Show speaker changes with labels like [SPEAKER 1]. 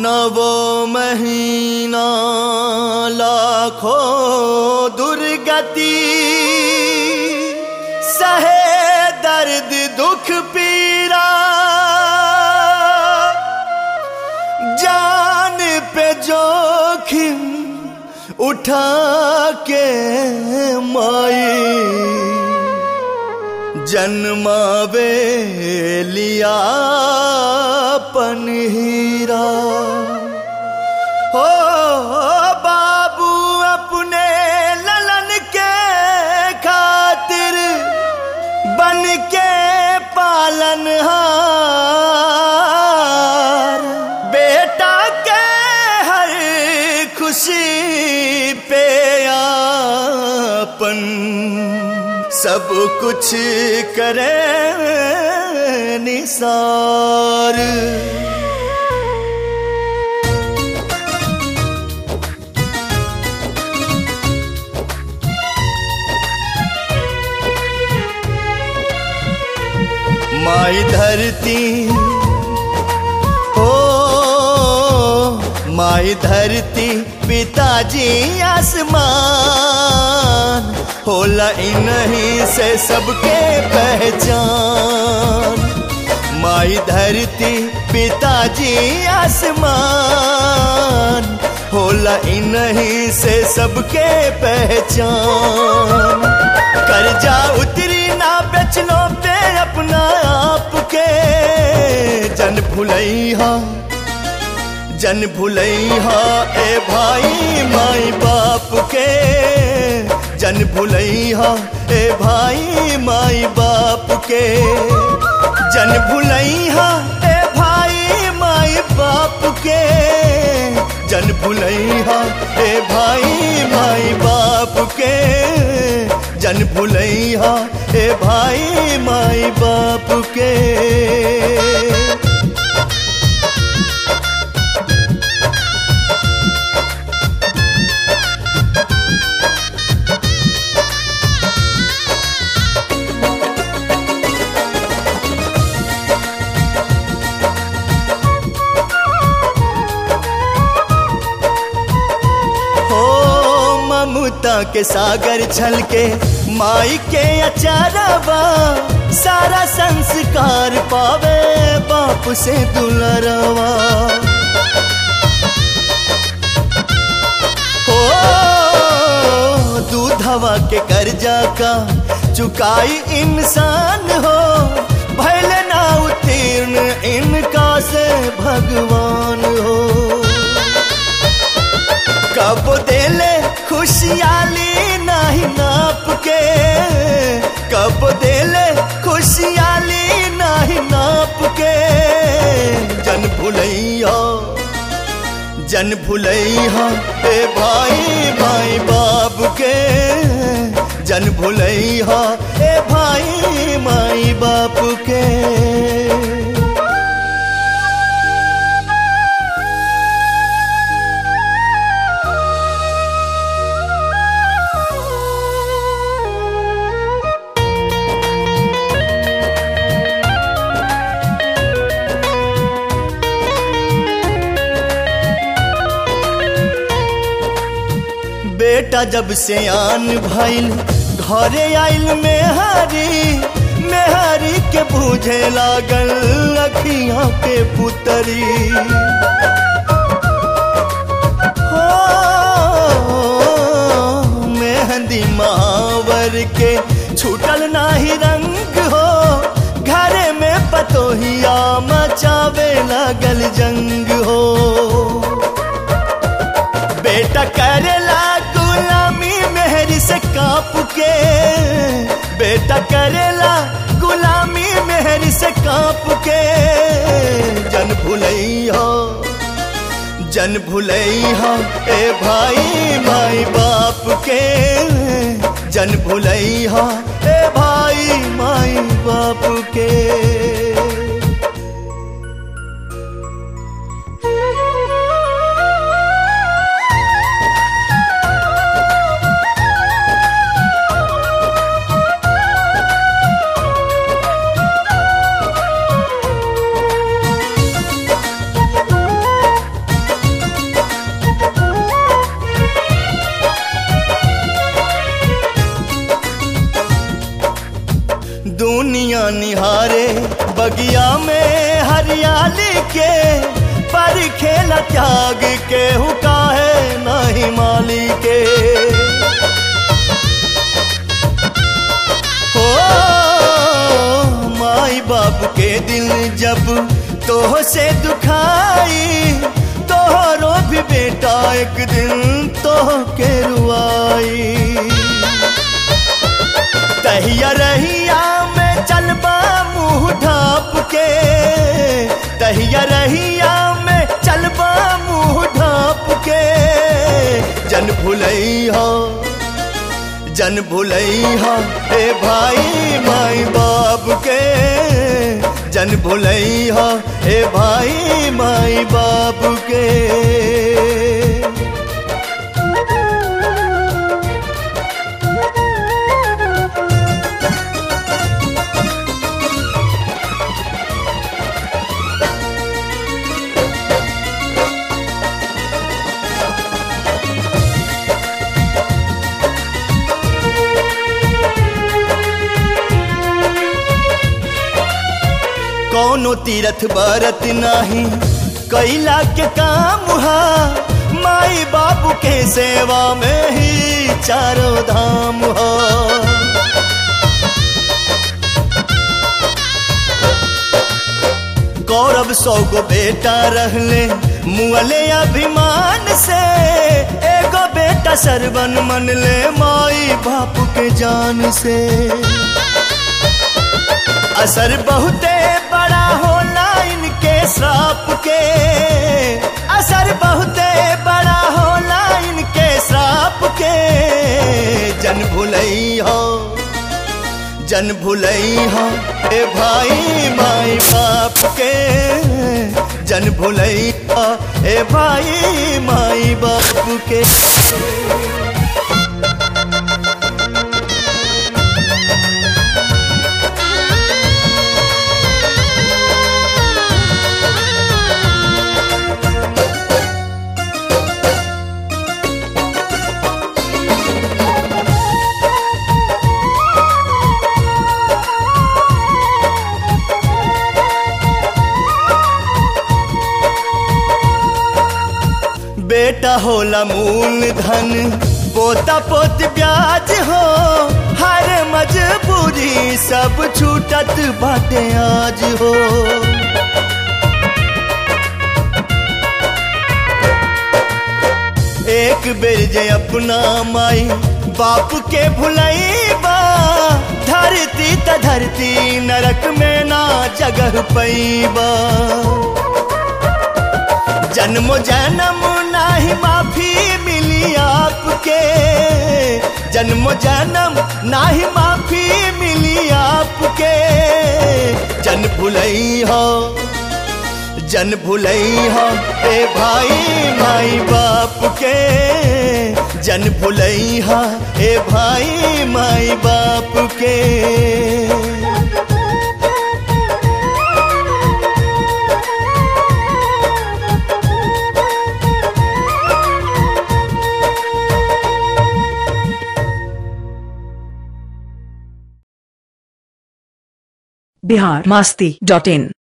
[SPEAKER 1] नवो महीना लाखों दुर्गति सहे दर्द दुख पीरा जान पे जोखिम उठा के माई जन्मावे लिया पन हीरा हो बाबू अपने ललन के खातिर बन के पालन हार बेटा के हर खुशी पे आपन सब कुछ करे निसार माई धरती हो माई धरती पिताजी आसमान होला इन्हीं से सबके पहचान माई धरती पिताजी आसमान होला इन्हीं से सबके पहचान कर्जा उतरी ना बेचनो पे अपना आप के जन भुलैहा जन भुलैहा ए भाई माई बाप के जन भुलैहा ए भाई माई बाप के जन भुलैहा ए भाई माई बाप के जन भुलैहा ए भाई माई बाप के जन भुलैहा ए भाई माई बाप के हो ममता के सागर छल के माई के अचारवा सारा संस्कार पावे बाप से दुलरवा हो दूधवा के कर्जा का चुकाई इंसान हो भैल ना उत्तीर्ण इनका से भगवान हो कब देले खुशियाली नहीं नाप के कब देले खुशियाली नहीं नाप के जन भुलैया जन भुलैया ए भाई भाई बाप के जन भुलैया ए भाई माई बाप के बेटा जब से आन भइल घरे आइल मेहरी मेहरी के बूझे लागल अखियां के पुतरी हो मेहंदी मावर के छूटल नाही रंग हो घरे में पतोहिया मचावे लागल जंग हो बेटा करेला गुलामी मेहरी से काप के बेटा करेला गुलामी मेहरी से काप के जन भुलैया जन भुलैया ए भाई माई बाप के जन भुलैया ए भाई माई बाप के बगिया में हरियाली के पर खेला त्याग के हुका है नहीं माली के हो माई बाप के दिल जब तोह से दुखाई तोहरो भी बेटा एक दिन तोह के रुआई तहिया रहिया में चलबा मुंह ढाप के तहिया रहिया में चलबा मुंह ढाप के जन भुलई हो जन भुलई हो ए भाई माई बाप के जन भुलई हो ए भाई माई बाप के कौनो तीरथ बरत नाही कैला के काम हा माई बाबू के सेवा में ही चारों धाम हो गौरव सौ गो बेटा रहले मुअले अभिमान से एगो बेटा सरवन मन ले माई बाप के जान से असर बहुते बड़ा होला इनके श्राप के असर बहुते बड़ा होला इनके श्राप के जन भुलई हो जन भुलई हो ए भाई माई बाप के जन भुलई हो ए भाई माई बाप के बेटा होला मूल धन पोता पोत ब्याज हो हर मजबूरी सब छूटत बाटे आज हो एक बेर जे अपना माई बाप के भुलईबा धरती त धरती नरक में ना जगह पैबा जन्म जन्म नाही माफी मिली आपके जन्म जन्म नाही माफी मिली आपके जन भुलई हो जन भुलई हो ए भाई माई बाप के जन भुलई हो ए भाई माई बाप के
[SPEAKER 2] बिहार मस्ती डॉट इन